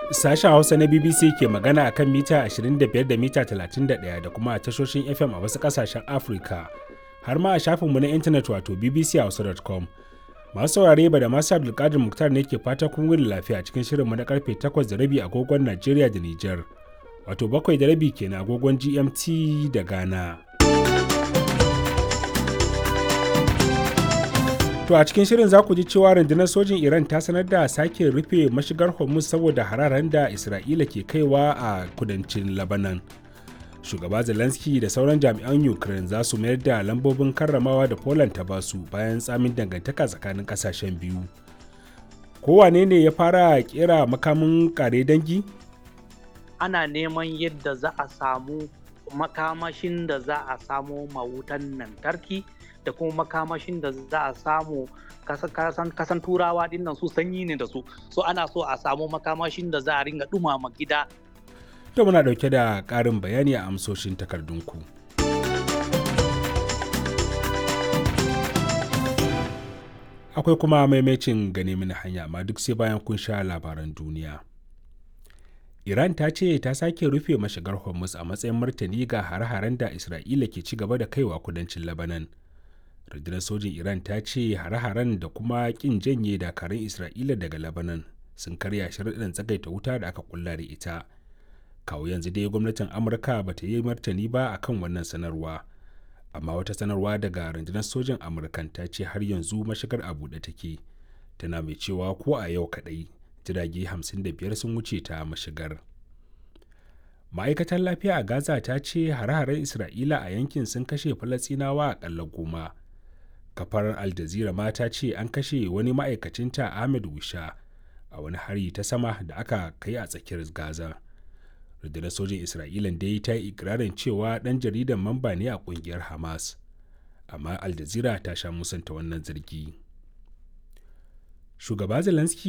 Sashen Hausa na BBC ke magana a kan mita 25 da mita 31 da kuma a tashoshin FM a wasu ƙasashen Afirka, har ma a shafinmu na intanet wato bbchausa.com. Masu saurare ba da masu Abdulkadir Muktar ne ke fata kun wuni lafiya cikin shirinmu na karfe 8 da rabi agogon Najeriya da Nijar, wato bakwai da rabi kenan agogon GMT da Ghana. To a cikin shirin za ku ji cewa rundunar sojin Iran ta sanar da sake rufe mashigar Hormuz saboda hararen da Isra'ila ke kaiwa a kudancin Lebanon. Shugaba Zelensky da sauran jami'an Ukraine za su mayar da lambobin karramawa da Poland ta basu bayan tsamin dangantaka tsakanin kasashen biyu. Kowane ne ya fara kera makamin kare dangi? Ana neman yadda za a samu makamashin da za a samo mawutan lantarki. da kuma makamashin da za a samu kasan turawa dinnan su sanyi ne da su so ana so a samu makamashin da za a ringa dumama gida to muna dauke da karin bayani a amsoshin takardunku akwai kuma maimacin gane mini hanya amma duk sai bayan kun sha labaran duniya iran ta ce ta sake rufe mashigar hormuz a matsayin martani ga hare-haren da isra'ila ke ci gaba da kaiwa kudancin labanan rundunar sojin iran ta ce hare-haren da kuma kin janye dakarun isra'ila daga lebanon sun karya sharaɗin tsagaita wuta da aka kulla da ita kawo yanzu dai gwamnatin amurka ba ta yi martani ba akan wannan sanarwa amma wata sanarwa daga rundunar sojin amurkan ta ce har yanzu mashigar a buɗe take tana mai cewa ko a yau kaɗai jirage 55 sun wuce ta mashigar ma'aikatar lafiya a gaza ta ce hare-haren isra'ila a yankin sun kashe falasinawa akalla goma kafar al jazeera ma ta ce an kashe wani ma'aikacinta ahmed wisha a wani hari ta sama da aka kai a tsakiyar gaza rundunar sojin isra'ila dai ta yi ikirarin cewa dan jaridan mamba ne a kungiyar hamas amma al jazeera ta sha musanta wannan zargi shugaba zelensky